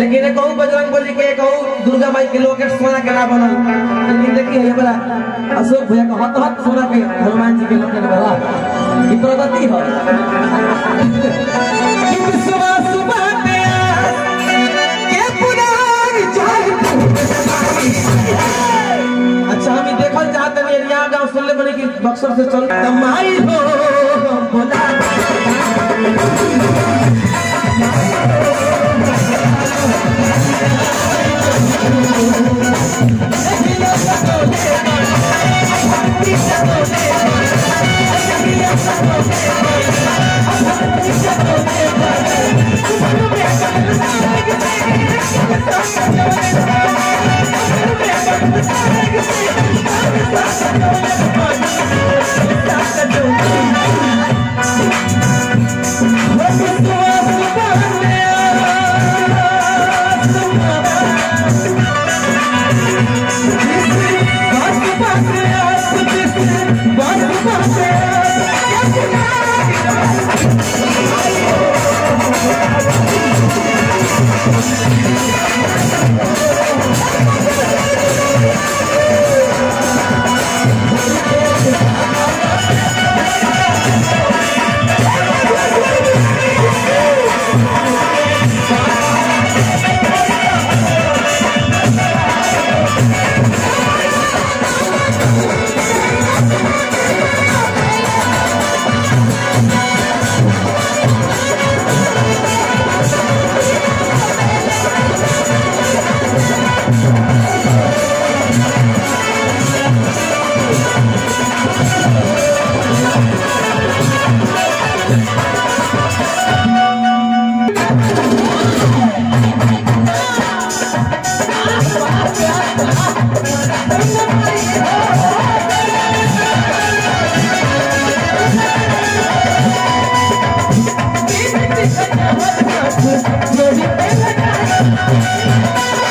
लेकिन कहू बजरंग बली के कहू दुर्गा माई के लोकेट सोना के ना बनल लेकिन देखिए ये बड़ा अशोक भैया का हत हत सोना के हनुमान जी के लोकेट बना ई प्रगति है कि विश्वास बाटे के पुराण जाग अच्छा हम ई देखल चाहते हैं एरिया गांव सुनले बने कि बक्सर से चल कमाई हो बोला Thank you.